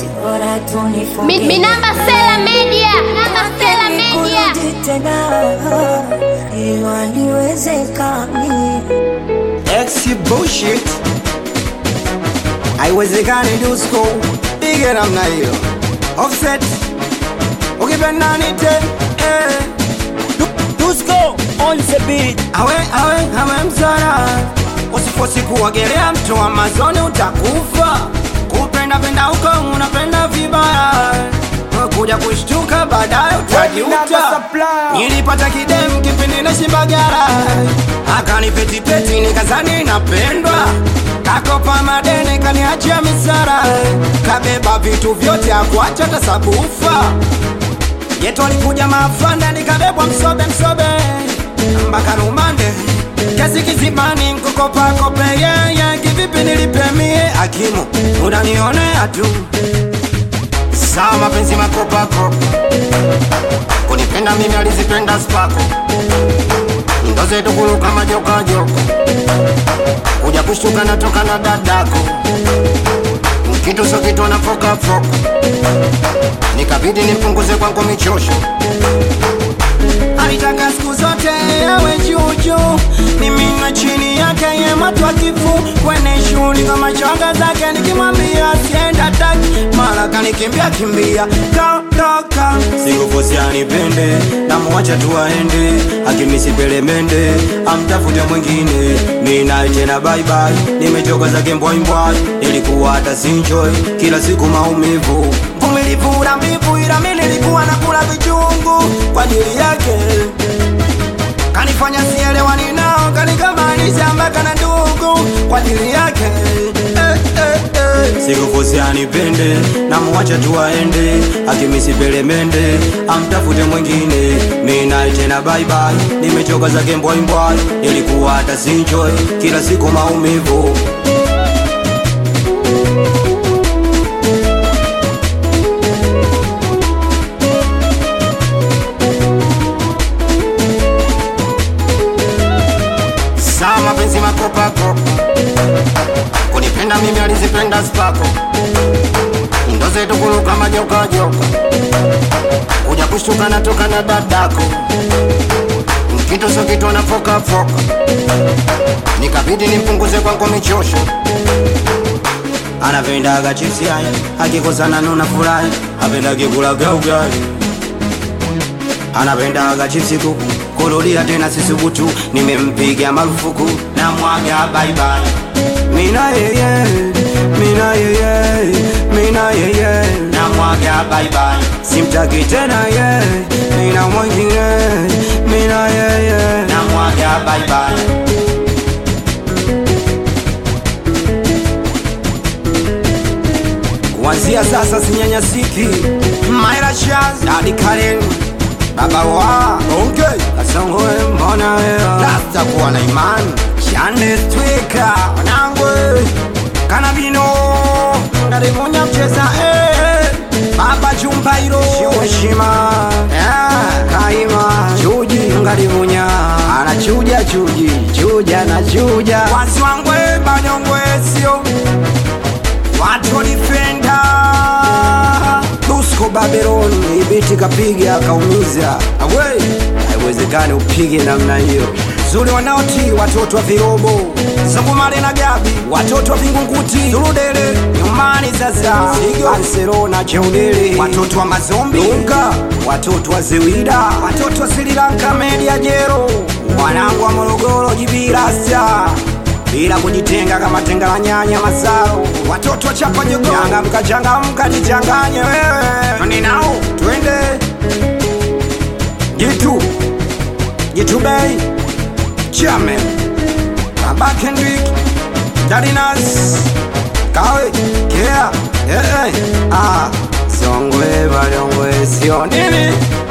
basi bora tunifunge. Mi, mi namba Sela Media, namba Sela Media. Kurudi tena iwa liwezekani Ex bullshit haiwezekani dusko pige namna hiyo offset ukipenda nite eh. Du- dusko on the beat awe awe awe msara usifosi kuogelea mto wa mazoni utakufa kupenda penda huko unapenda vibaya kuja kushtuka baadaye utajuta nilipata kidem kipindi na shimbagara akanipetipeti nikazani napendwa kakopa madene kaniachia misara kabeba vitu vyote akuacha tasabufa yetu alikuja mafanda nikabebwa msobe msobe mpaka rumande kesi kizibani nkukopakope yeye kivipi nilipemie akimu unanionea tu sawa mapenzi makopakopa kunipenda mimi alizipenda spako ndo zetu kuluka majokajoko kuja kushtuka natoka na dadako kitu so kitu nafokafoka nikabidi nimpunguze kwangu michosho alitaka siku zote yawe juujuu mimi na chini yake yematwakifu kwenye shughuli kama choga zake nikimwambia sienda taki mara kanikimbia kimbia kadoka sikufosi anipende namwacha tu aende akimisipele amtafute mwingine minaye tena baibai nimechoka zake mbwaimbwai nilikuwa hata sinjoi kila siku maumivu mvumilivu la mbivu ila mi nilikuwa nakula vichungu kwa ajili yake kanifanya sielewani nao kanikamanisha mpaka na ndugu kwa ajili yake eh, eh, eh. sikufosi anipende namwacha tu aende akimisipelemende amtafute mwingine minaye tena baibai nimechoka zake mbwaimbwai nilikuwa hata sinjoi kila siku maumivu sawa mapenzi makopakopa kunipenda mimi alizipenda spako ndo zetu kuluka majokajoka kuja kushtuka natoka na dadako kitu so kitu anafokafoka nikabidi nimpunguze kwangu michosho anapendaga chipsi haya akikosana nuna furahi apendage kulaga ugali anapendaga chipsi kuku kurudia tena sisubutu nimempiga marufuku na mwaga baibai mina yeye mina yeye mina yeye na mwaga baibai simtaki tena ye mina mwingine mina yeye na mwaga baibai kuanzia sasa sinyanyasiki maira shaz hadi karen baba wa okay. kasongoe mbona wewe rasta kuwa na imani shande twika wanangwe kanabino ndalimunya mcheza eh. baba chumbairo shiweshima yeah. kaima chuji ngalimunya anachuja chuji chuja na chuja wazwangwe banyongwe sio watu walipenda Dusko Babylon ibiti kapiga akaumiza awe haiwezekani upige namna hiyo zuri wanaoti watoto wa virobo Zungumale na Gabi watoto wa Vingunguti Turudele nyumbani sasa Sigo Ansero na Cheudele watoto wa Mazombi Lunga watoto wa Zewida watoto wa Sri Lanka Media Jero wanangu wa Morogoro Jibirasa bila kujitenga kama tenga la nyanya masaro watoto wa chapa jogo changamka changamka jichanganye wewe ninao twende jitu jitu bei chame baba Kendrick Dadinas kawe kea eh eh ah songwe balongwe sio nini